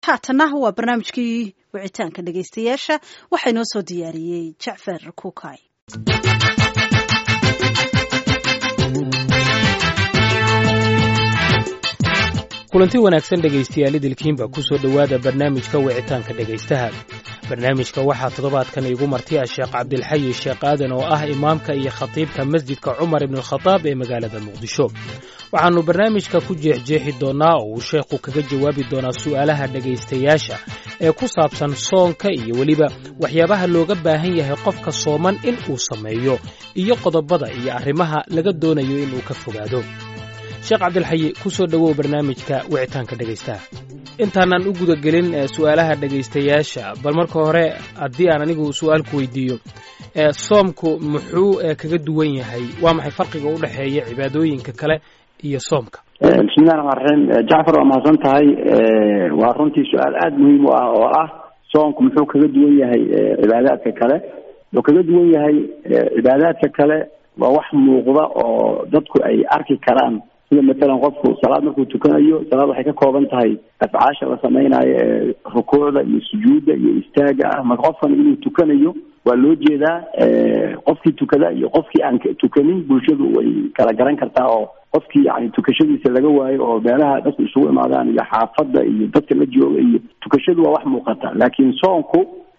haatana waa barnaamijkii wicitaanka dhegaystayaasha waxaa inoo soo diyaariyey jacfar kuukay kulanti wanaagsan dhegaystayaal idilkiinba ku soo dhowaada barnaamijka wicitaanka dhegaystaha barnaamijka waxaa toddobaadkan iigu martiya sheekh cabdilxayi sheekh aadan oo ah imaamka iyo khatiibka masjidka cumar ibnualkhadaab ee magaalada muqdisho waxaannu barnaamijka ku jeexjeexi doonnaa oo uu sheekhu kaga jawaabi doonaa su'aalaha dhegaystayaasha ee ku saabsan soonka iyo weliba waxyaabaha looga baahan yahay qofka sooman in uu sameeyo iyo qodobada iyo arrimaha laga doonayo inuu ka fogaado sheekh cabdilxayi ku soo dhowow barnaamijka wicitaanka dhegaystaha intaanaan u gudagelin su'aalaha dhegaystayaasha bal marka hore haddii aan anigu su'aal ku weydiiyo soomku muxuu kaga duwan yahay waa maxay farqiga u dhexeeya cibaadooyinka kale iyo soomka bismillahi raxmaan raxiim jacfar waa mahadsan tahay waa runtii su-aal aada muhiim u ah oo ah soomku muxuu kaga duwan yahay cibaadaadka kale wuxuu kaga duwan yahay cibaadaadka kale waa wax muuqda oo dadku ay arki karaan sida matalan qofku salaad markuu tukanayo salaad waxay ka kooban tahay afcaasha la samaynayo ee rukuucda iyo sujuudda iyo istaaga ah marka qofkan inuu tukanayo waa loo jeedaa qofkii tukada iyo qofkii aan tukanin bulshadu way kala garan kartaa oo qofkii yani tukashadiisa laga waayo oo meelaha dadku isugu imaadaan iyo xaafadda iyo dadka la jooga iyo tukashadu waa wax muuqata laakiin soonku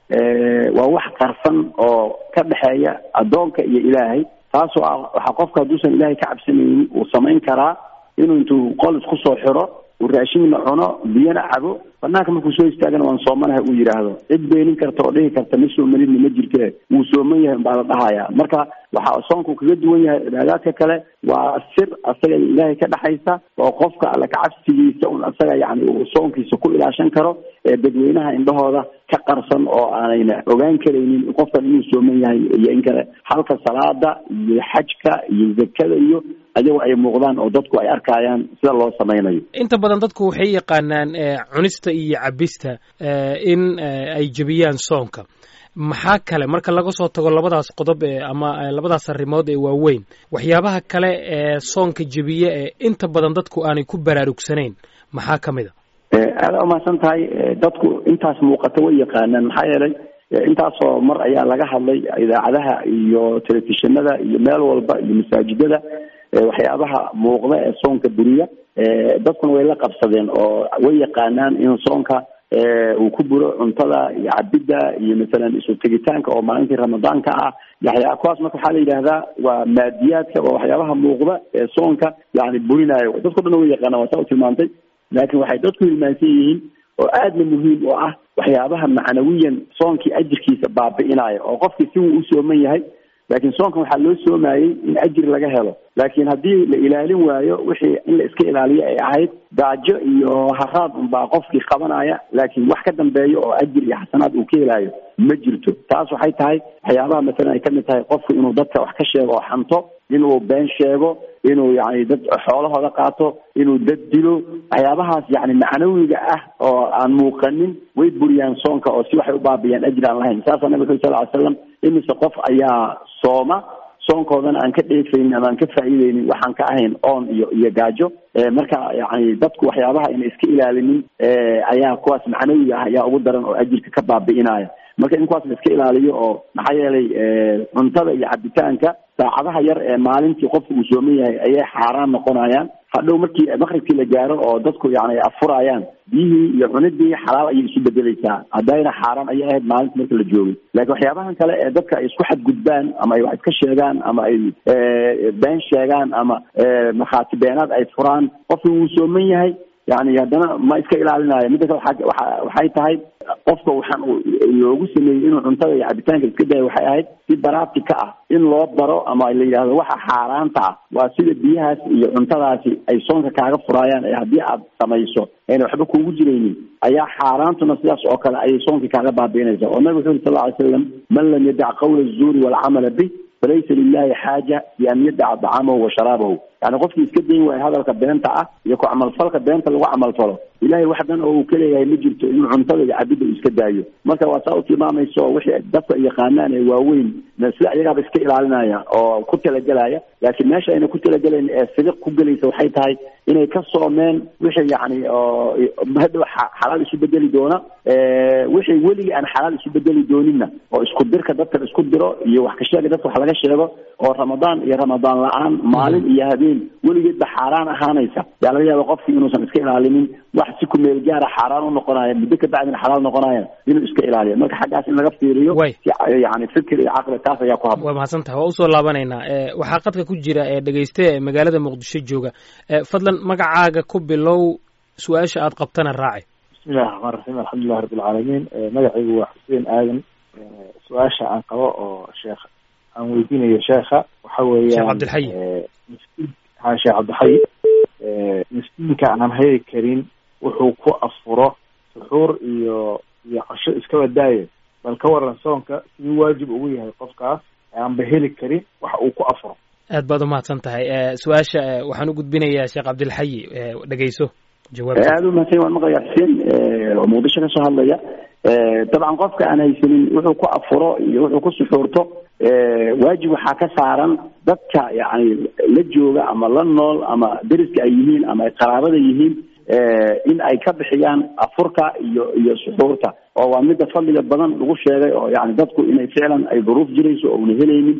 waa wax qarsan oo ka dhexeeya addoonka iyo ilaahay taasoo ah waxaa qofka hadduusan ilaahay ka cabsanaynin uu samayn karaa inuu intuu qol isku soo xiro uu raashinna cuno biyana cabo banaanka markuu soo istaagana waan soomanahay uu yidhaahdo cid beenin karta oo dhihi karta ma soomanidna ma jirte wuu sooman yahay baa la dhahaya marka waxaa soonku kaga duwan yahay cibaadaadka kale waa sir asaga ilaahay ka dhexaysa oo qofka alla kacabsigiisa un asaga yani uu soonkiisa ku ilaashan karo ee dadweynaha indhahooda ka qarsan oo aanayna ogaan karaynin qofkan inuu sooman yahay iyo in kale halka salaada iyo xajka iyo zakada iyo ayago ay muuqdaan oo dadku ay arkayaan sida loo samaynayo inta badan dadku waxay yaqaanaan cunista iyo cabista in ay jebiyaan soonka maxaa kale marka laga soo tago labadaas qodob ee ama labadaas arrimood ee waaweyn waxyaabaha kale ee soonka jebiye ee inta badan dadku aanay ku baraarugsanayn maxaa ka mid a aada umahadsan tahay dadku intaas muuqata way yaqaanaan maxaa yeelay intaasoo mar ayaa laga hadlay idaacadaha iyo telefishinada iyo meel walba iyo masaajidada waxyaabaha muuqda ee soonka buriya dadkuna way la qabsadeen oo way yaqaanaan in soonka uu ku buro cuntada iyo cabidda iyo masalan isu tegitaanka oo maalintii ramadaanka ah yaxyaa kuwaas marka waxaa la yidhaahdaa waa maadiyaadka waa waxyaabaha muuqda ee soonka yani burinayo dadko dhan way yaqaanaan waa saa u tilmaantay laakiin waxay dadku hilmaansan yihiin oo aadna muhiim u ah waxyaabaha macnawiyan soonkii ajirkiisa baabi'inaya oo qofkii si wuu u sooman yahay laakiin soonkan waxaa loo soomayey in ajir laga helo laakiin haddii la ilaalin waayo wixii in la iska ilaaliyo ay ahayd gaajo iyo haraad unbaa qofkii qabanaya laakiin wax ka dambeeyo oo ajir iyo xasanaad uu ka helaayo ma jirto taas waxay tahay waxyaabaha masalan ay kamid tahay qofku inuu dadka wax ka sheego oo xanto inuu been sheego inuu yani dad xoolahooda qaato inuu dad dilo waxyaabahaas yani macnawiga ah oo aan muuqanin way buriyaan soonka oo si waxay u baabiyaan ajir aan lahayn saasaa nabig uri sal ly slam imise qof ayaa sooma soonkoodana aan ka dheefaynin ama aan ka faa'iideynin waxaan ka ahayn oon iyo iyo gaajo marka yani dadku waxyaabaha ayna iska ilaalinin ayaa kuwaas macnawiga ah ayaa ugu daran oo ajirka ka baabi'inaya marka in kuwaas la iska ilaaliyo oo maxaa yeelay cuntada iyo cabitaanka saacadaha yar ee maalintii qofka uu sooman yahay ayay xaaraan noqonayaan hadhow markii maqribkii la gaaro oo dadku yani afurayaan biyihii iyo cunidii xalaal ayay isu bedeleysaa haddayna xaaraan ayay ahayd maalinta marka la joogay laakiin waxyaabahan kale ee dadka ay isku xadgudbaan ama ay wax iska sheegaan ama ay been sheegaan ama markhaati beenaad ay furaan qofki wuu sooman yahay yani haddana ma iska ilaalinayo midda kale waa waxay tahay qofka waxaan loogu sameeyey inuu cuntada iyo cabitaanka iska dayo waxay ahayd si baraati ka ah in loo baro ama la yidhahdo waxa xaaraanta ah waa sida biyahaas iyo cuntadaasi ay soonka kaaga furaayaan ee haddii aad samayso ayna waxba kuugu jiraynin ayaa xaaraantuna sidaas oo kale ayay soonkii kaaga baabiinaysa oo nabig wuxu uri sal ly slam man lam yadac qawla azuuri walcamala bih falaysa lilahi xaaja bi an yadaca dacamahu wa sharaabahu yani qofkii iska dayn waayo hadalka beenta ah iyo ku camalfalka beenta lagu camalfalo ilahay wax dan oo uu ka leeyahay ma jirto inuu cuntada iyo cabidda uu iska daayo marka waa saa u tilmaamayso wixii dadka yaqaanaan ee waaweyn sida iyagaaba iska ilaalinaya oo ku talagelaya laakiin meesha ayna ku talagelayn ee sidiq ku gelaysa waxay tahay inay ka soomeen wixii yani oo hadhow xalaal isu bedeli doona wixii weligii aan xalaal isu bedeli dooninna oo isku dirka dadka isku diro iyo wax ka sheega dadka wax laga sheego oo ramadaan iyo ramadaan la-aan maalin iyo habeen weligeedba xaaraan ahaanaysa yaa laga yaaba qofkii inuusan iska ilaalinin wax si ku meel gaara xaaraan u noqonaya muddo ka bacdina xalaal noqonaya inuu iska ilaaliyo marka xaggaas in laga fiiriyo yani fikir iyo caqli taas ayaa ku habboon waa mahadsan tahay waa usoo laabanaynaa waxaa qadka ku jira ee dhegeyste ee magaalada muqdisho jooga fadlan magacaaga ku bilow su-aasha aad qabtana raaci bismillahi raxmaan raxiim alxamdulilah rabbi alcaalamiin magacaygu waa xuseen aadan su-aasha aan qabo oo sheekh aan weydiinayo sheekha waxa weeyaan sheekh cabdilxayi miskiin ha sheekh cabdilxayi miskiinka aan heli karin wuxuu ku afuro suxuur iyo iyo casho iskaba daaye bal ka waran soonka siduu waajib ugu yahay qofkaas aanba heli karin wax uu ku afuro aad baad umahadsan tahay su-aasha waxaan u gudbinayaa sheekh cabdilxayi dhegeyso jawaab aada u mahadsan waan maqlaya xuseen oo muqdisho ka soo hadlaya dabcan qofka aan haysanin wuxuu ku afuro iyo wuxuu ku suxuurto waajib waxaa ka saaran dadka yani la jooga ama la nool ama deriska ay yihiin ama ay qaraabada yihiin in ay ka bixiyaan afurka iyo iyo suxuurta oo waa midda fadliga badan lagu sheegay oo yani dadku inay ficlan ay duruuf jirayso oo una helaynin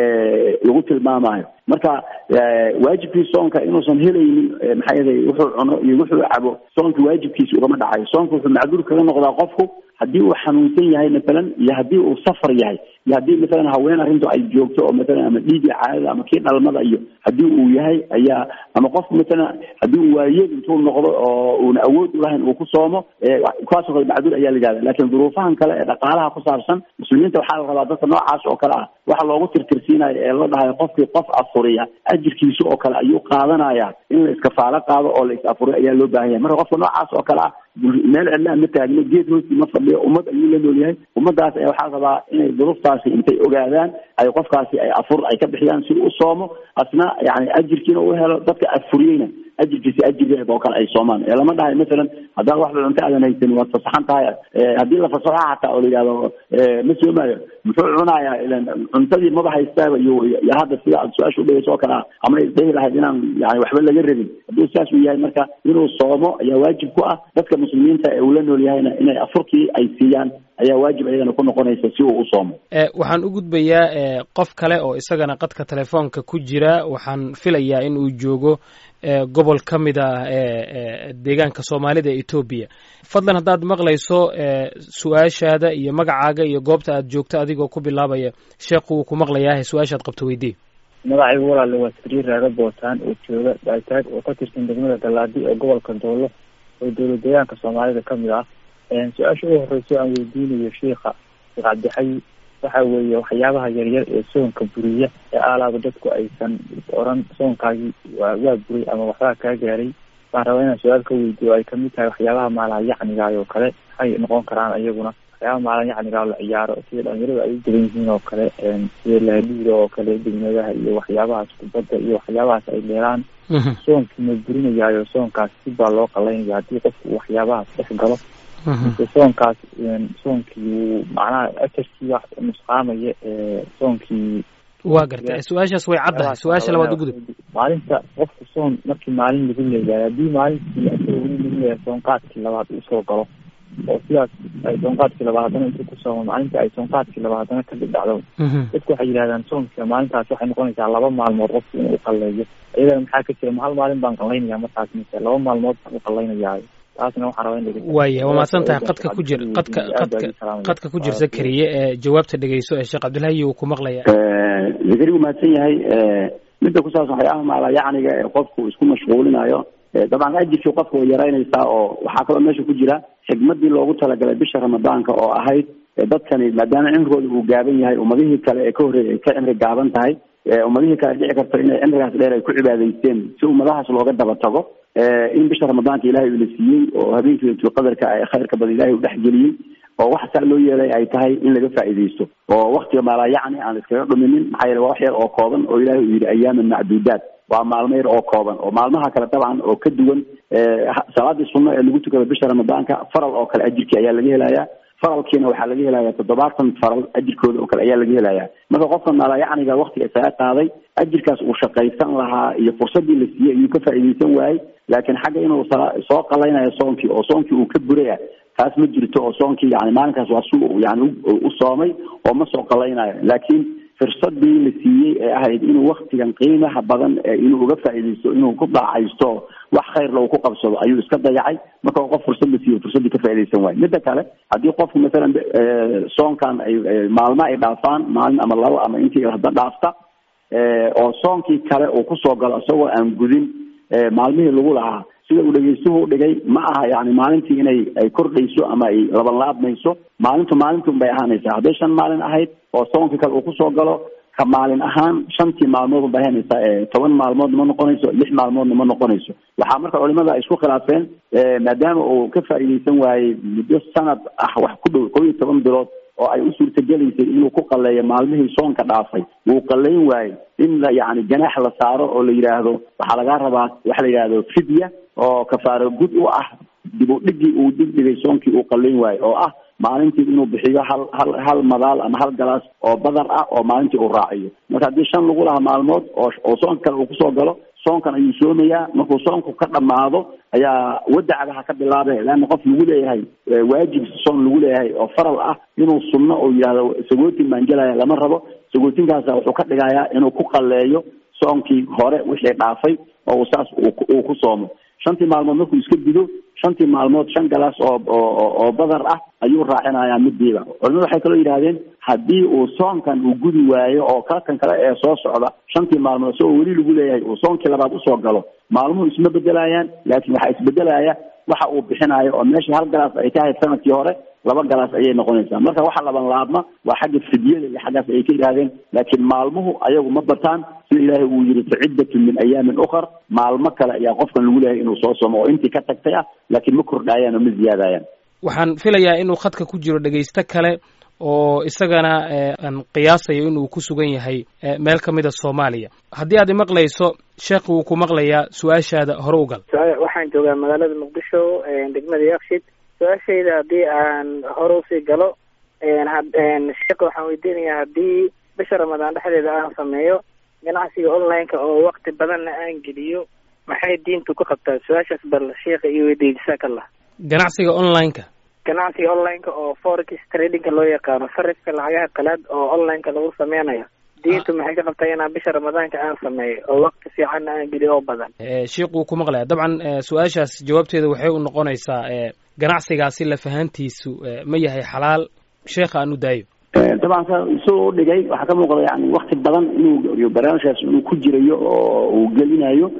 lagu tilmaamayo marka waajibkii soonka inuusan helaynin maxaa yeelay wuxuu cuno iyo wuxuu cabo soonka waajibkiisa ugama dhacayo soonka wuxuu macduur kaga noqdaa qofku haddii uu xanuunsan yahay matalan iyo haddii uu safar yahay iyo haddii matalan haween arrintu ay joogto oo matalan ama dhiigii caadada ama kii dhalmada iyo haddii uu yahay ayaa ama qofku matalan haddii uu waayeel intuu noqdo oo uuna awood ulahayn uu ku soomo kuwaasoo kale macduur ayaa la yihahda laakiin duruufahan kale ee dhaqaalaha ku saabsan muslimiinta waxaa la rabaa dadka noocaas oo kale ah waxa loogu tirtirsiinayo ee la dhahayo qofkii qof afuriya ajirkiisa oo kale ayuu qaadanaya in la iskafaalo qaado oo la is afuriyo ayaa loo baahan yahay marka qofka noocaas oo kale ah meel cidlaa ma taagno geed hoostii ma fadhiyo ummad ayuu la nool yahay ummadaas ayaa waxaa rabaa inay duruuftaasi intay ogaadaan ay qofkaasi ay afur ay ka bixiyaan si u soomo asna yani ajirkiina u helo dadka afuriyeyna ajirkiisi ajirgeeda oo kale ay soomaan ee lama dhahay masalan haddaad waxba cunto aadan haysanin waad fasaxan tahay haddii la fasaxo xataa oo la yidhahdo ma soomaayo muxuu cunayaa ilan cuntadii maba haystaaba iyo iyo hadda sida aad su-aasha udhegeyso oo kale ah ama isdhehi lahayd inaan yani waxba laga rabin hadduu saas uu yahay marka inuu soomo ayaa waajib ku ah dadka muslimiinta ee uu la nool yahayna inay afurkii ay siiyaan ayaa waajib ayagana ku noqonaysa si uu u soomo waxaan u gudbayaa qof kale oo isagana qadka telefoonka ku jira waxaan filayaa in uu joogo gobol ka mid ah deegaanka soomaalida ee etoobiya fadlan haddaad maqlayso su-aashaada iyo magacaaga iyo goobta aad joogto adigoo ku bilaabaya sheekhu wuu ku maqlayaahe su-aashaad qabto weydii magacaygu walaale waa sariir raaga bootaan oo jooga baitaag oo ka tirsan degmada galaadi ee gobolka doolo oo dowlad deegaanka soomaalida ka mid ah su-aasha ugu horeyso aan weydiinayo sheikha sheekh cabdixayi waxa weeye waxyaabaha yaryar ee soonka buriya ee aalaaba dadku aysan oran soonkaagii waa waa buray ama waxbaa kaa gaaray baan rabaa inaan su-aal ka weydiiyo ay kamid tahay waxyaabaha maalaha yacnigaay oo kale maxay noqon karaan iyaguna waxyaabaha maalaha yacnigaa la ciyaaro sida dhalinyarada ay u degan yihiin oo kale sida lahadhiira oo kale degmadaha iyo waxyaabahaas kubadda iyo waxyaabahaas ay leelaan soonkii ma burinayaayo soonkaas si baa loo qalaynaya haddii qofku waxyaabahaas dhex galo soonkaas soonkii wuu macnaha ajarkii wax nusqaamaya soonkii waa garta su-aashaas way caddahay su-aasha labaad ugudub maalinta qofku soon markii maalin lagu leeyahay haddii maalintii asagoo weli lagu leeyahay soonqaadkii labaad uu soo galo oo sidaas ay soonqaadkii labaad haddana intuu ku soomo maalinta ay soonqaadkii labaad haddana ka dhidhacdo dadku waxay yidhahdaan soonka maalintaas waxay noqonaysaa laba maalmood qofku inuu qalleeyo iyadana maxaa ka jira ma hal maalin baan qallaynaya markaas mise laba maalmood baan u qallaynayaa waaya waa mahadsan tahay qadka ku jir qadka qadka qadka ku jir zakariye ee jawaabta dhegeyso ee sheekh cabdilhayi uu ku maqlaya zakari wuu mahadsan yahay midda ku saabsan waxyaabaha maala yacniga ee qofku isku mashquulinayo dabcan ajirkii qofka way yaraynaysaa oo waxaa kaloo meesha ku jira xigmadii loogu talagalay bisha ramadaanka oo ahayd dadkani maadaama cimrigooda uu gaaban yahay ummadihii kale ee ka horreeyay ay ka cimri gaaban tahay ummadihii kale dhici karto inay cimrigaas dheer ay ku cibaadaysteen si ummadahaas looga daba tago in bisha ramadaanka ilahay uu la siiyey oo habeenkii laylatul qadarka ay khayrka badan ilahay u dhexgeliyey oo wax saa loo yeelay ay tahay in laga faa'iidaysto oo waktiga maalaa yacni aan iskaga dhuminin maxaa yeele waa wax yar oo kooban oo ilahay uu yidhi ayaaman macduudaat waa maalmo yar oo kooban oo maalmaha kale dabcan oo ka duwan salaadii sunno ee lagu tukada bisha ramadaanka faral oo kale ajirkii ayaa laga helayaa faralkiina waxaa laga helayaa toddobaatan faral ajirkooda oo kale ayaa laga helayaa marka qofka malayacniga waktiga isaga qaaday ajirkaas uu shaqaysan lahaa iyo fursadii la siiyey ayuu ka faa'iidaysan waayey laakiin xagga inuu soo qalaynayo soonkii oo soonkii uu ka buray ah taas ma jirto oo soonkii yani maalinkaas waa su yani u soomay oo ma soo qalaynayo laakiin fursadii la siiyey ee ahayd inuu waktigan qiimaha badan inuu uga faa'iidaysto inuu ku daacaysto wax khayrla uu ku qabsado ayuu iska dayacay marka qof fursad la siiyo fursaddii ka faa'iidaysan waayo midda kale haddii qofku masalan soonkan ay maalmo ay dhaafaan maalin ama labo ama intii hadda dhaafta oo soonkii kale uu kusoo galo isagoo aan gudin maalmihii lagu lahaa sida uu dhegeystuhu udhigay ma aha yani maalintii inay ay kordhayso ama ay labanlaabmayso maalintu maalintuun bay ahaanaysaa hadday shan maalin ahayd oo soonkii kale uu kusoo galo ka maalin ahaan shantii maalmood bay ahaanaysaa toban maalmoodna ma noqonayso lix maalmoodna ma noqonayso waxaa marka culimada ay isku khilaafeen maadaama uu ka faa'iidaysan waayey muddo sanad ah wax ku dhow kow iyo toban bilood oo ay u suurtagelaysay inuu ku qaleeyo maalmihii soonka dhaafay wuu qalayn waayey in la yani ganaax la saaro oo la yidhaahdo waxaa lagaa rabaa waxa la yidhahdo fidya oo kafaaro gud u ah dib u dhigii uu dhigdhigay soonkii uu qalayn waayo oo ah maalintii inuu bixiyo hal hal hal madaal ama hal galaas oo badar ah oo maalintii uu raaciyo marka haddii shan lagu lahaa maalmood oo oo soonka kale uu kusoo galo soonkan ayuu soomayaa markuu soonku ka dhammaado ayaa wadacadaha ka bilaabe leanna qof lagu leeyahay waajib soon lagu leeyahay oo faral ah inuu sunno oo yidhahdo sagootin maangelaya lama rabo sagootinkaasa wuxuu ka dhigayaa inuu ku qaleeyo soonkii hore wixii dhaafay oo uu saas uu ku soomo shantii maalmood markuu iska gudo shantii maalmood shan galaas oo oo oo badar ah ayuu raacinayaa midiiba culimadu waxay kaloo yidhahdeen haddii uu soonkan uu gudi waayo oo kalkan kale ee soo socda shantii maalmood isagoo weli lagu leeyahay uu soonkii labaad usoo galo maalmuhu isma bedelayaan laakiin waxaa isbedelaya waxa uu bixinayo oo meeshii hal galaas ay ka ahayd sanadkii hore laba galaas ayay noqonaysaa marka waxa laban laabma waa xagga fidyada iyo xaggaas ayay ka yidhahdeen laakiin maalmuhu ayagu ma bataan sida ilaahay uu yidhi faciddatun min ayaamin ukhar maalmo kale ayaa qofkan lagu leeyahay inuu soo somo oo intii ka tagtay ah laakiin ma kordhaayaan oo ma ziyaadayaan waxaan filayaa inuu khadka ku jiro dhegaysto kale oo isagana aan qiyaasayo inuu ku sugan yahay meel ka mida soomaaliya haddii aad imaqlayso sheekh wuu ku maqlayaa su-aashaada hore u gal waxaan joogaa magaalada muqdisho degmada yakshid su-aashayda haddii aan hore usii galo sheekh waxaan weydiinayaa haddii bisha ramadaan dhexdeeda aan sameeyo ganacsiga online-ka oo wakti badanna aan geliyo maxay diintu ku qabtaa su-aashaas bal sheekha iyo weydiiya jasaakallah ganacsiga online-ka ganacsiga online-ka oo forex tradingka loo yaqaano sarifka lacagaha qalaad oo online-ka lagu sameynayo diintu maxay ka qabtaa inaan bisha ramadaanka aan sameeyo oo wakti fiicanna aan geliyo oo badan sheikh wuu ku maqlaya dabcan su-aashaas jawaabteeda waxay u noqonaysaa ganacsigaasi lafahantiisu ma yahay xalaal sheekha aan u daayo dabcan sa isagoo u dhigay waxaa ka muuqda yani wakti badan inuu barnaamijkaas inuu ku jirayo oo uu gelinayo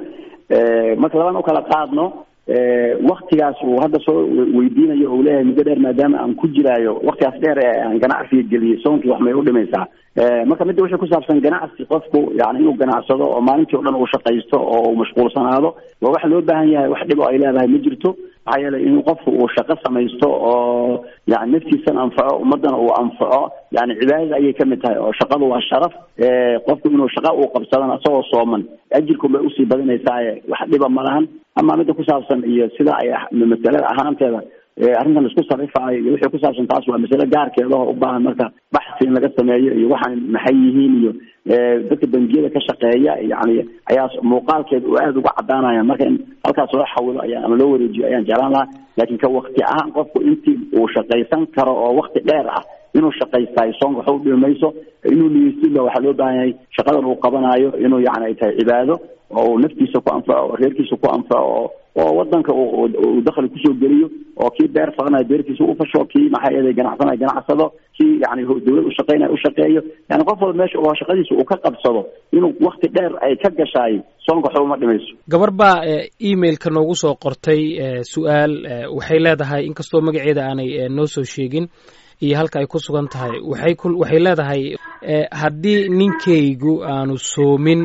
marka laban u kala qaadno waktigaas uu hadda soo weydiinayo o leeyahay muddo dheer maadaama aan ku jiraayo waktigaas dheer ee aan ganacsiga geliyay soonkii wax may u dhimaysaa marka midda wixii ku saabsan ganacsi qofku yani inuu ganacsado oo maalintii o dhan uu shaqaysto oo uu mashquulsanaado waa wax loo baahan yahay wax dhibo ay leedahay ma jirto maxaa yeelay in qofku uu shaqo samaysto oo yani naftiisana anfaco ummadana uu anfaco yani cibaadada ayay kamid tahay oo shaqadu waa sharaf qofku inuu shaqa uu qabsadana isagoo sooman ajirkun bay usii badinaysaaye wax dhiba ma lahan ama midda ku saabsan iyo sida ay masalada ahaanteeda arrintan laisku sarifaayo iyo wixii ku saabsan taas waa masale gaarkeeda oo u baahan marka baxsi in laga sameeyo iyo waxaan maxay yihiin iyo dadka bangiyada ka shaqeeya yani ayaa muuqaalkeeda uu aada uga cadaanaya marka in halkaas loo xawilo ayaa ama loo wareejiyo ayaan jeclaan lahaa laakiin ka wakti ahaan qofku intii uu shaqaysan karo oo wakti dheer ah inuu shaqaystayo soonka waxa u dhimi mayso inuu niyeysinba waxaa loo baahan yahay shaqadan uu qabanayo inuu yani ay tahay cibaado oo uu naftiisa ku anfaco oo reerkiisa ku anfaco oo wadanka uu dakli kusoo geliyo oo kii beer falanayo beertiisa u fasho kii maxaa yeelay ganacsanayo ganacsado kii yani dawlad ushaqeynayo ushaqeeyo yani qof walba meesha oo shaqadiisa uu ka qabsado inuu wakti dheer ay ka gashaay soonka waxba uma dhimayso gabar baa emailka noogu soo qortay su-aal waxay leedahay inkastoo magaceeda aanay noo soo sheegin iyo halka ay ku sugan tahay waxay ku waxay leedahay haddii ninkaygu aanu soomin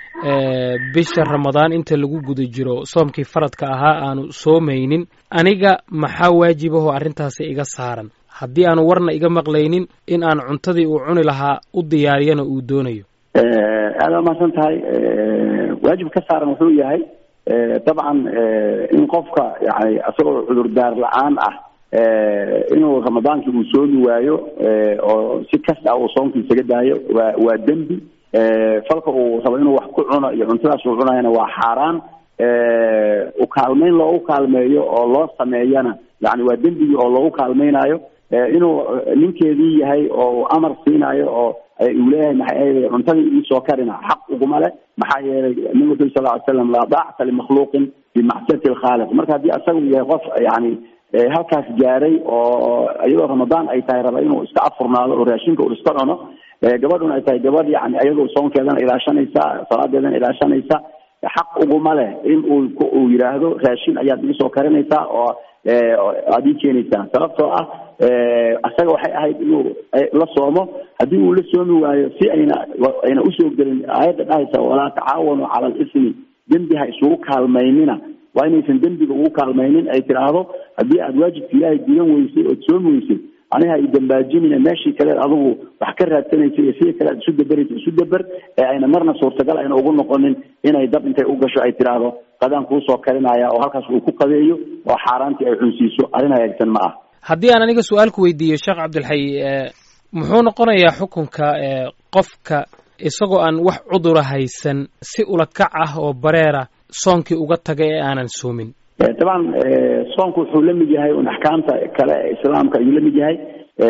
bisha ramadaan inta lagu guda jiro soomkii faradka ahaa aanu soomaynin aniga maxaa waajibahoo arrintaasi iga saaran haddii aanu warna iga maqlaynin in aan cuntadii uu cuni lahaa u diyaariyana uu doonayo aada umahadsan tahay waajib ka saaran wuxuu yahay dabcan in qofka yani isagoo cudurdaar la-aan ah inuu ramadaankii uu soomi waayo oo si kas ah uu soomka isaga daayo waa waa dembi falka uu rabo inuu wax ku cuno iyo cuntadaas uu cunayana waa xaaraan ukaalmeyn loogu kaalmeeyo oo loo sameeyana yani waa dembigii oo loogu kaalmeynayo inuu ninkeedii yahay oo amar siinayo oo uu leeyahay maxay ahayd cuntadii iisoo karina xaq uguma leh maxaa yeelay nabigu wuxu sal ly slam laa daacata limakhluuqin bimacsiyati lkhaaliq marka haddii asagu yahay qof yani halkaas gaaray oo iyadoo ramadaan ay tahay raba inuu iska afurnaado oo raashinka uu iska cuno gabadhuna ay tahay gabadh yani iyadoo soonkeedana ilaashanaysa salaadeedana ilaashanaysa xaq uguma leh in uu uu yidhaahdo raashin ayaad iisoo karinaysaa oo aad ii keenaysaa sababtoo ah isaga waxay ahayd inuu la soomo haddii uu la soomi waayo si ayna ayna usoo gelin aayadda dhahaysa walaa tacaawanu cala alismi dembi ha isugu kaalmaynina waa inaysan dembiga ugu kaalmaynin ay tidhaahdo haddii aad waajibka ilaahay gudan weysay ood soomi weysay aniha ay dambaajinina meeshii kaleed adigu wax ka raadsanaysa iyo sidii kale aad isu daberaysa isu daber ee ayna marna suurtagal ayna ugu noqonin inay dab intay u gasho ay tidhaahdo qadaan kuusoo karinaya oo halkaas uu ku qadeeyo oo xaaraantii ay cunsiiso arrin hagaagsan ma ah haddii aan aniga su-aal ku weydiiyo sheekh cabdilxay muxuu noqonayaa xukunka qofka isagoo aan wax cudura haysan si ula kac ah oo bareera soonkii uga taga ee aanan soomin dabcan soonku wuxuu la mid yahay un axkaamta kale ee islaamka ayuu la mid yahay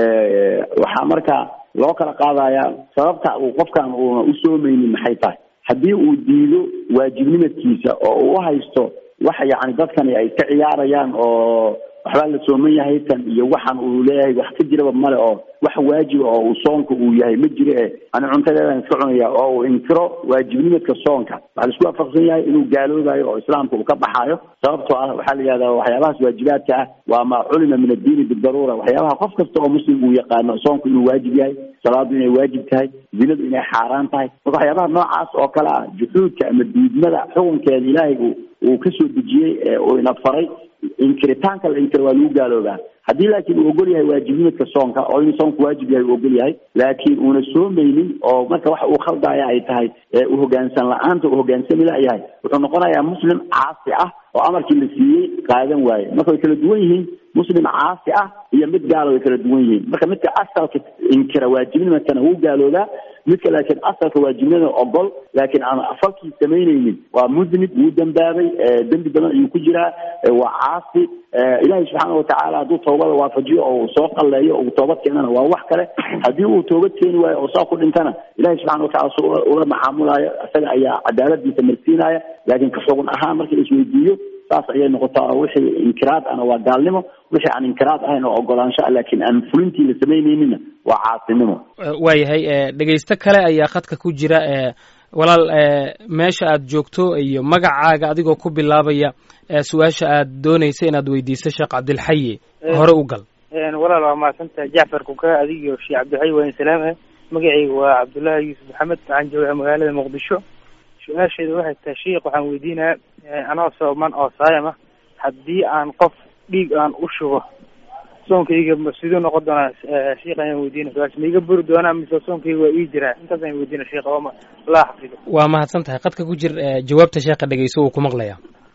waxaa marka loo kala qaadayaa sababta uu qofkan uuna u soomeynin maxay tahay haddii uu diido waajibnimadkiisa oo uu haysto wax yani dadkani ay ka ciyaarayaan oo waxbaa la sooman yahay tan iyo waxan uu leeyahay wax ka jiraba male oo wax waajiba oo uu soonka uu yahay ma jiro e ani cuntadeedan iska cunaya oo uu inkiro waajibnimadka soonka waxaa la isku waafaqsan yahay inuu gaaloobayo oo islaamka uu ka baxaayo sababtoo ah waxaa la yihahdaa waxyaabahaas waajibaadka ah waa ma culima min addiini bidaruura waxyaabaha qof kasta oo muslim uu yaqaano soonku inuu waajib yahay salaadu inay waajib tahay zinadu inay xaaraan tahay marka waxyaabaha noocaas oo kale ah juxuudka ama diidmada xukunkeeda ilaahay uu uu kasoo dejiyey ee uu ina faray inkiritaanka la inkiro waa lagu gaaloobaa haddii laakiin uu ogol yahay waajibnimadka soonka oo inuu soonku waajib yahay uu ogol yahay laakiin uuna soomeynin oo marka waxa uu khaldaya ay tahay u hogaansan la-aanta uu hogaansami layahay wuxuu noqonayaa muslim caasi ah oo amarkii la siiyey qaadan waaye marka way kala duwan yihiin muslim caasi ah iyo mid gaalo way kala duwan yihiin marka midka asalka inkira waajibnimadkana wuu gaaloobaa midka laakiin asalka waajibnimada ogol laakiin aan falkii samaynaynin waa mudnib wuu dambaabay dembi badan ayuu ku jiraa waa caasi ilaahay subxaana watacaala hadduu toobada waafajiyo oo uu soo qalleeyo oo uu toobad keenana waa wax kale haddii uu toobad keeni waayo oo saa ku dhintana ilahay subxana watacala su ula macaamulaayo isaga ayaa cadaaladiisa marsiinaya laakiin ka xugun ahaan marka la isweydiiyo saas ayay noqotaa oo wixii inkiraad ahna waa gaalnimo wixii aan inkiraad ahayn oo ogolaansho ah laakiin aan fulintii la samaynayninna waa caasinimo waayahay dhegaysto kale ayaa khadka ku jira walaal meesha aad joogto iyo magacaaga adigoo ku bilaabaya su-aasha aad doonaysa inaad weydiiso sheekh cabdilxayi hore u gal walaal waa mahadsantahay jacfar kuka adigiyo sheekh cabdilxayi waa in salaamah magacayga waa cabdullaahi yuusuf maxamed waxaan joogaa magaalada muqdisho su-aasheeda waxay tahay sheikh waxaan weydiinayaa anoo sooman oo saayam ah haddii aan qof dhiig aan u shubo soonkayga siduu noqon doonaa sheikh ayaan weydiina su-aasha ma iga buri doonaa mise soonkayga waa ii jiraa intaas ayaan weydiina sheikh ooma allah xafido waa mahadsan tahay qadka ku jir jawaabta sheekha dhegeyso uu ku maqlaya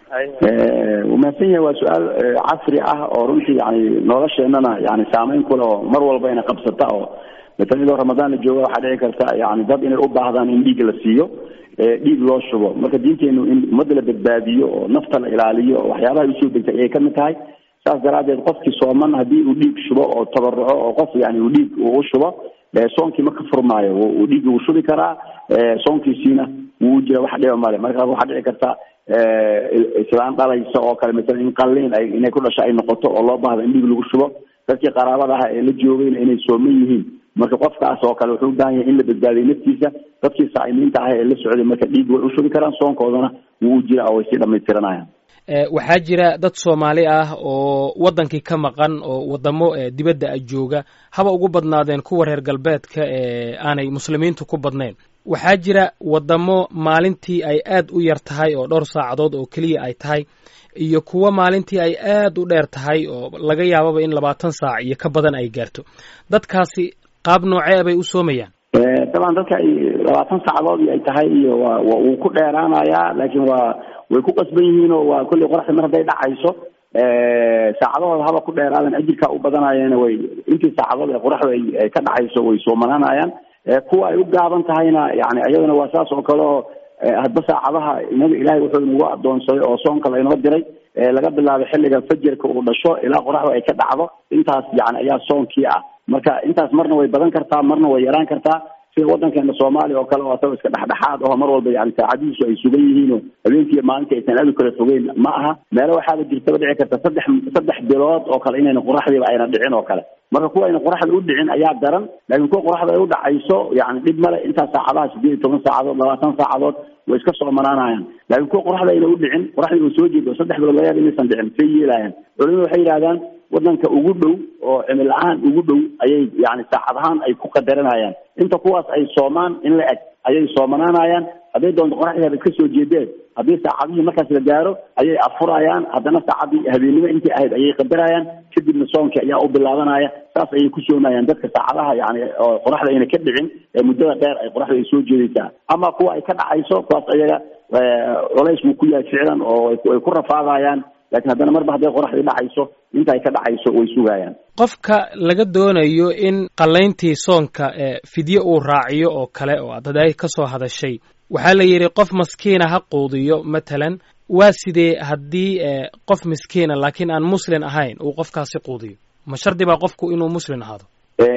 wuu mahadsan yahay waa su-aal casri ah oo runtii yani nolosheenana yani saameyn kule oo mar walba ina qabsata oo matalan idoo ramadaan la jooga waxaa dhici karta yani dad inay u baahdaan in dhiig la siiyo dhiig loo shubo marka diinteenu in ummadda la badbaadiyo oo nafta la ilaaliyo oo waxyaabaha usoo degtay ayay kamid tahay saas daraadeed qofkii sooman haddii uu dhiig shubo oo tabaruco oo qof yani uu dhiig uu shubo soonkii ma ka furmaayo uu dhiiggi wuu shubi karaa soonkiisiina wuu jira wax dhiba male marka waxaa dhici karta islaan dhalaysa oo kale masalan in qalliin ay inay ku dhasho ay noqoto oo loo baahdo in dhiig lagu shubo dadkii qaraabada ah ee la joogayna inay sooman yihiin marka qofkaas oo kale wuxuu u baahan yahay in la badbaadiyo naftiisa dadkii saa'imiinta ah ee la socday marka dhiig way u shubi karaan soonkoodana wuu u jira oo way sii dhamaystiranayaan waxaa jira dad soomaali ah oo waddankii ka maqan oo waddamo dibadda a jooga haba ugu badnaadeen kuwa reer galbeedka ee aanay muslimiintu ku badnayn waxaa jira waddamo maalintii ay aad u yar tahay oo dhowr saacadood oo keliya ay tahay iyo kuwo maalintii ay aad u dheer tahay oo laga yaababa in labaatan saac iyo ka badan ay gaarto dadkaasi qaab noocee bay u soomayaan dabcan dadka ay labaatan saacadood ay tahay iyo waa wuu ku dheeraanayaa laakiin waa way ku qasban yihiin oo waa kolley qoraxda mar hadday dhacayso saacadahooda haba ku dheeraadan ajirkaa u badanayeena way intii saacadood ee qoraxda ay ka dhacayso way soomananayaan kuwa ay u gaaban tahayna yani iyadana waa saas oo kale oo hadba saacadaha inaga ilaahay wuxuu inagu adoonsaday oo soonka laynoo diray laga bilaabo xilliga fajerka uu dhasho ilaa qoraxda ay ka dhacdo intaas yani ayaa soonkii ah marka intaas marna way badan kartaa marna way yaraan kartaa sida wadankeena soomaaliya oo kale oo asagoo iska dhexdhexaad aho mar walba yani saacadihiisu ay sugan yihiin oo habeenkiiyo maalintii aysan aad u kala fogeyn ma aha meelo waxaaba jirtaba dhici karta saddex saddex bilood oo kale inayna qoraxdiiba ayna dhicin oo kale marka kuwa ayna qoraxda u dhicin ayaa daran laakiin kuwa qoraxda ay u dhacayso yani dhib male intaas saacadaha sideed iyo toban saacadood labaatan saacadood way iska soomanaanayaan laakiin kuwa qoraxda ayna u dhicin qoraxdii uu soo jeedo saddex bilood laga yaaba inaysan dhicin say yeelayaan culimadu waxay yidhahdaan wadanka ugu dhow oo cimil ahaan ugu dhow ayay yani saacad ahaan ay ku qadaranayaan inta kuwaas ay soomaan in la eg ayay soomanaanayaan hadday doonto qoraxdeeda iska soo jeedeen haddii saacadihii markaas la gaaro ayay afurayaan haddana saacadii habeennimo intii ahayd ayay qadarayaan kadibna soonkii ayaa u bilaabanaya saas ayay ku soomayaan dadka saacadaha yani oo qoraxda ayna ka dhicin ee muddada dheer ay qoraxda ay soo jeedaysaa ama kuwa ay ka dhacayso kuwaas ayaga culays buu ku yahay ficlan oo ay ku rafaadayaan lakin haddana marba hadday qoraxdii dhacayso inta ay ka dhacayso way sugayaan qofka laga doonayo in qallayntii soonka fidye uu raaciyo oo kale oo aad hadaay ka soo hadashay waxaa la yidhi qof maskiina ha quudiyo matalan waa sidee haddii qof miskiina laakiin aan muslin ahayn uu qofkaasi quudiyo ma shardi baa qofku inuu muslin ahaado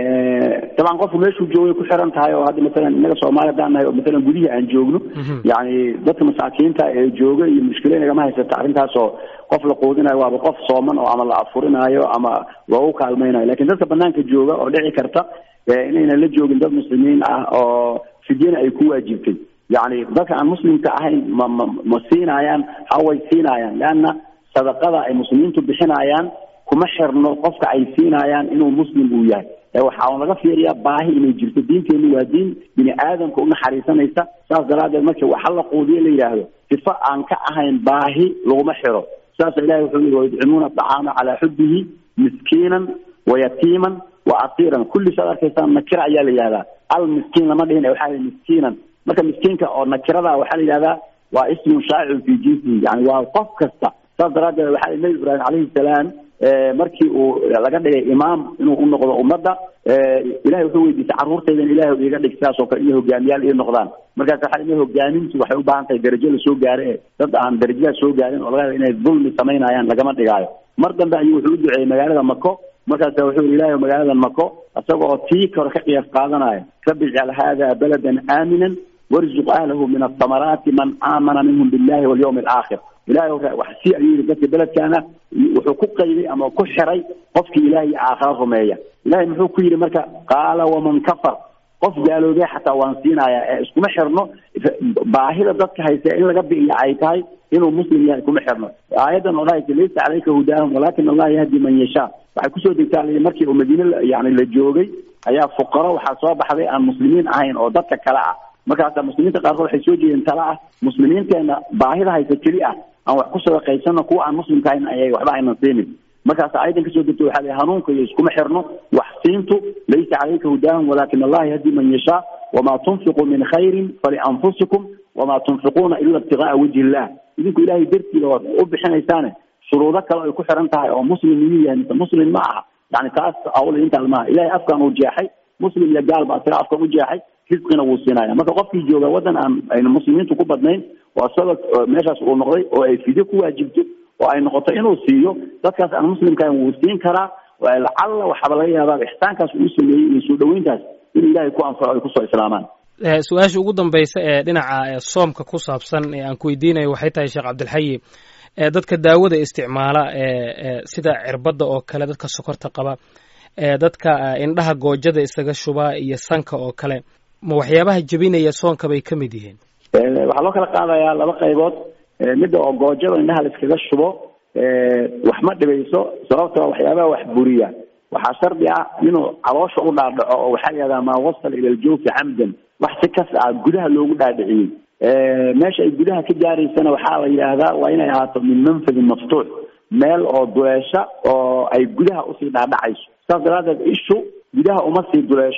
dabcan qofku meeshuu joogay ku xiran tahay oo hadda masalan innaga soomaaliya haddaan nahay oo masalan gudihii aan joogno yani dadka masaakiinta ee jooga iyo mushkila inagama haysata arrintaas oo qof la quudinayo waaba qof sooman oo ama la afurinaayo ama loogu kaalmaynayo lakin dadka banaanka jooga oo dhici karta inaynan la joogin dad muslimiin ah oo fidyana ay ku waajibtay yani dadka aan muslimka ahayn ma ma ma siinayaan haway siinayaan leanna sadaqada ay muslimiintu bixinayaan kuma xirno qofka ay siinayaan inuu muslim uu yahay waxaa laga fiiriyaa baahi inay jirto diinteenu waa diin bini aadamka unaxariisanaysa saas daraadeed marka waxa la quudiyo la yidhaahdo sifo aan ka ahayn baahi laguma xiro saasa ilahi wuxuu yii wayudcimuuna acaama calaa xubihi miskiinan wayatiiman wa asiiran kulli saad arkaysaan nakira ayaa la yihahdaa al miskiin lama dhihin waxaa la miskiinan marka miskiinka oo nakirada waxaa la yihahdaa waa ismun shaacirun fi jinsihi yani waa qof kasta saas daraadeed waxaa nabi ibraahim calayhi salaam markii uu laga dhigay imaam inuu u noqdo ummadda ilahay wuxuu weydiisay carruurtaydan ilahay iga dhig sidaas oo kale inay hogaamiyaal ii noqdaan markaas waxaa ina hogaamintu waxay u baahan tahay darajo lasoo gaare e dad aan darajadaas soo gaarin oo laga yaaba inay dulmi samaynayaan lagama dhigaayo mar dambe ayuu wuxuu u duceeyey magaalada mako markaasa wuxuu yihi ilahay magaalada mako isaga oo tii kore ka qiyaas qaadanaya rabbi ijcal hada baladan aaminan warzuq ahlahu min athamaraati man aamana minhum billahi walyawmi alaakhir ilahay wax si ayuu yihi dadka beledkaana wuxuu ku qayday ama ku xiray qofkii ilahay aakhara rumeeya ilahay muxuu ku yidhi marka qaala waman kafar qof gaaloobee xataa waan siinaya ee iskuma xirno baahida dadka haysa in laga bi'iya ay tahay inuu muslim yahay kuma xirno aayadan oo dhahaysa laysa calayka hudaahum walakin allah yahdi man yashaa waxay kusoo degtaa markii uu madiine yani la joogay ayaa fuqaro waxaa soo baxday aan muslimiin ahayn oo dadka kale ah markaasa muslimiinta qaarkood waxay soo jeedeen tala ah muslimiinteena baahida haysa keli ah aan wax ku sadaqaysano kuwa aan muslimka ahayn ayay waxba aynan siinin markaas ayadan kasoo degto waxaa la hanuunka iyo iskuma xirno wax siintu laysa calayka hudaahum walakin allah yahdi man yashaa wamaa tunfiquu min khayrin falianfusikum wamaa tunfiquuna ila ibtigaaa wajhi illah idinku ilahay dartiida waad u bixinaysaane shuruudo kale ay ku xiran tahay oo muslim miyuu yahay mise muslim ma aha yani taas awla intaan maaha ilahay afkaan uu jeexay muslim iyo gaal baa sira afkaan u jeexay risqina wuu siinaya marka qofkii jooga waddan aan ayna muslimiintu ku badnayn oo isaga meeshaas uu noqday oo ay fidyo ku waajibto oo ay noqoto inuu siiyo dadkaas aan muslimkahan wuu siin karaa lacalla waxaaba laga yaabaa ixsaankaas uu sameeyey iyo soo dhaweyntaas inuu ilahay ku anfaco ay kusoo islaamaan su-aasha ugu dambaysa ee dhinaca soomka ku saabsan ee aan ku weydiinayo waxay tahay sheekh cabdilxayi dadka daawada isticmaala sida cirbadda oo kale dadka sokorta qaba dadka indhaha goojada isaga shuba iyo sanka oo kale ma waxyaabaha jebinaya soonka bay ka mid yihiin waxaa loo kala qaadayaa laba qaybood midda oo goojada indhaha la iskaga shubo wax ma dhibayso sababtoo waxyaabaha wax buriya waxaa shardi ah inuu caloosha u dhaadhaco oo waxaa la yihahdaa maa wasala ila aljawfi xamdan wax si kas ah gudaha loogu dhaadhiciyey meesha ay gudaha ka gaaraysana waxaa la yidhaahdaa waa inay ahaato min manfadin maftuux meel oo duleesha oo ay gudaha usii dhaadhacayso saas daraadeed ishu gudaha uma sii duleesho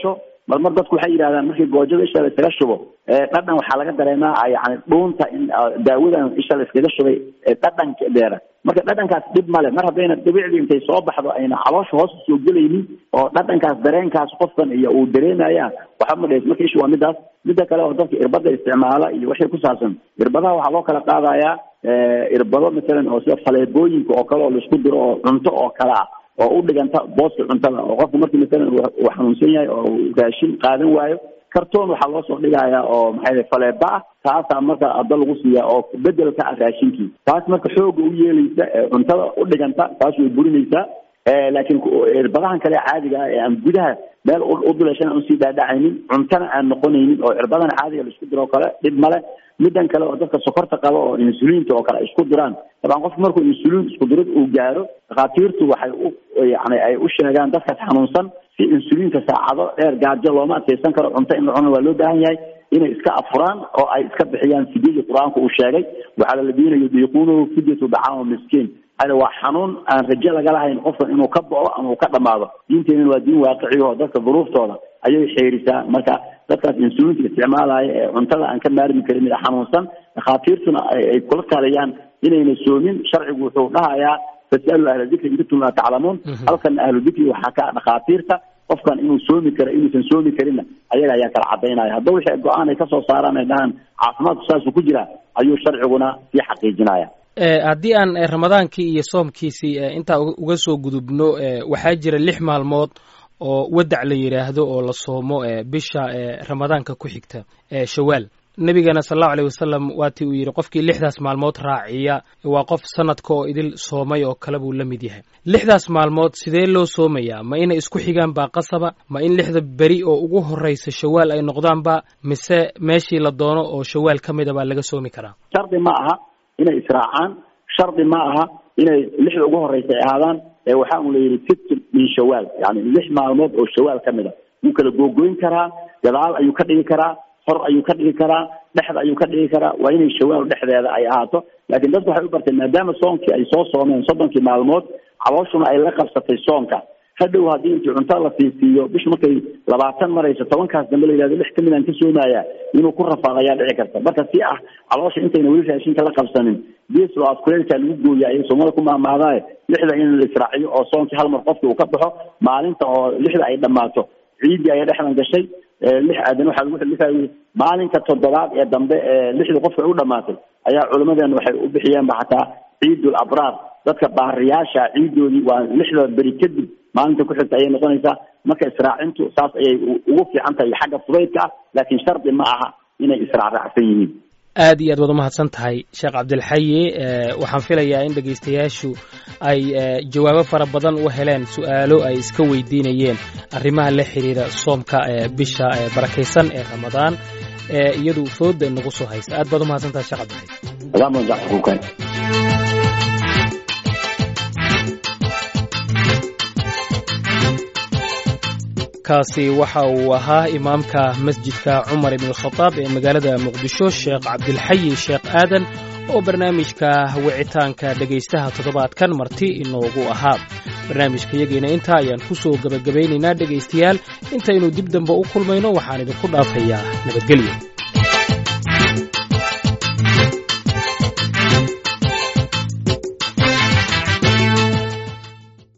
mar mar dadku waxay yidhahdaan markii goojada isha la iskaga shubo dhadhan waxaa laga dareemaa yani dhuunta in daawadan isha la iskaga shubay dhadhankeeda marka dhadhankaas dhib male mar haddayna dhibicdii intay soo baxdo ayna caloosha hoos usoo gelaynin oo dhadhankaas dareenkaas qofkan iyo uu dareemayaan waxba ma dhees marka isha waa midaas midda kale oo dadka irbada isticmaala iyo wixii ku saabsan irbadaha waxaa loo kala qaadayaa irbado masalan oo sida faleebooyinka oo kale oo laisku diro oo cunto oo kale ah oo u dhiganta booska cuntada oo qofka markii masalan uu xanuunsan yahay oo raashin qaadan waayo kartoon waxaa loo soo dhigayaa oo maxay faleeba ah taasaa marka adda lagu siiya oo bedelka ah raashinkii taas marka xooga u yeelaysa cuntada u dhiganta taas way burinaysaa laakiin irbadahan kale caadiga ah ee aan gudaha meel u duleeshan aan usii dhaadhacaynin cuntana aan noqonaynin oo irbadahan caadiga la isku diro oo kale dhib male middan kale oo dadka sokorta qaba oo insuliinta oo kale ay isku diraan dabcan qofku markuu insuliin isku dirid uu gaaro dhakhaatiirtu waxay u yani ay u sheegaan dadkaas xanuunsan si insuliinka saacado dheer gaajo looma adkeysan karo cunto in la cuno waa loo baahan yahay inay iska afuraan oo ay iska bixiyaan fidyadii qur-aanku uu sheegay waxaa la diinayo diiquunahu fidyatu dacaama miskiin hada waa xanuun aan rajo laga lahayn qofkan inuu ka bao ama uu ka dhamaado diinteenana waa diin waaqiciga oo dadka duruuftooda ayay xeerisaa marka dadkaas insuliinta isticmaalaya ee cuntada aan ka maarmi karin ee xanuunsan dhakhaatiirtuna ay kula taliyaan inayna soomin sharcigu wuxuu dhahayaa fasalu ahla dikri in kuntum laa taclamuun halkana ahlu dikri waxaa ka dhakhaatiirta qofkan inuu soomi karo inuusan soomi karinna ayaga ayaa kala cadaynaya hadda wixii go-aan ay kasoo saaraan ay dhahaan caafimaadku saasuu ku jira ayuu sharciguna sii xaqiijinaya haddii aan ramadaankii iyo soomkiisii intaa uga soo gudubno waxaa jira lix maalmood oo wadac la yidhaahdo oo la soomo bisha ramadaanka ku xigta shawaal nebigana sal allahu aleyh wasalam waatii uu yidhi qofkii lixdaas maalmood raaciya waa qof sanadka oo idil soomay oo kale buu la mid yahay lixdaas maalmood sidee loo soomayaa ma inay isku xigaan baa qasaba ma in lixda beri oo ugu horreysa shawaal ay noqdaanba mise meeshii la doono oo shawaal ka mida baa laga soomi karaa shardi ma aha inay israacaan shardi ma aha inay lixda ugu horeysa ay ahaadaan waxaa un la yidhi sit min shawaal yani lix maalmood oo shawaal ka mid a wuu kala googoyn karaa gadaal ayuu ka dhigi karaa hor ayuu ka dhigi karaa dhexda ayuu ka dhigi karaa waa inay shawaal dhexdeeda ay ahaato laakiin dadku waxay u barteen maadaama soonkii ay soo soomeen soddonkii maalmood calooshuna ay la qabsatay soonka hadhow haddii intii cuntada la siisiiyo bishu markay labaatan marayso tobankaas dambe la yihahdo lix kamid aan ka soomaya inuu ku rafaado ayaa dhici karta marka si ah caloosha intayna weli raashinka la qabsanin geeslo aad kuleelkaa lagu gooya ay soomada ku maamaadaaye lixda in la israaciyo oo soonkii hal mar qofki uu ka baxo maalinta oo lixda ay dhammaato ciiddii ayaa dhexdan gashay lix aadan waxaa lagu xilifayay maalinka toddobaad ee dambe ee lixda qofka u dhamaatay ayaa culimadeena waxay u bixiyeenba xataa ciidul abraar dadka baariyaasha ciidoodii waa lixda beri kadib maalinta ku xigta ayay noqonaysaa marka israacintu saas ayay ugu fiican tahay xagga fudaydka ah laakiin shardi ma aha inay israacraacsan yihiin aad iyo aad waad umahadsan tahay sheekh cabdilxayi waxaan filayaa in dhegaystayaashu ay jawaabo fara badan u heleen su'aalo ay iska weydiinayeen arrimaha la xiriira soomka bisha barakaysan ee ramadaan ee iyadu fooda nagu soo haysta aad baad umahadsan tahay sheekh cabdilxayi kaasi waxa uu ahaa imaamka masjidka cumar ibn khadaab ee magaalada muqdisho sheekh cabdilxayi sheekh aadan oo barnaamijka wicitaanka dhegaystaha toddobaadkan marti inoogu ahaa barnaamijkayagiina intaa ayaan ku soo gebagabaynaynaa dhegaystayaal intaynu dib dambe u kulmayno waxaan idinku dhaafayaa nabadgelyo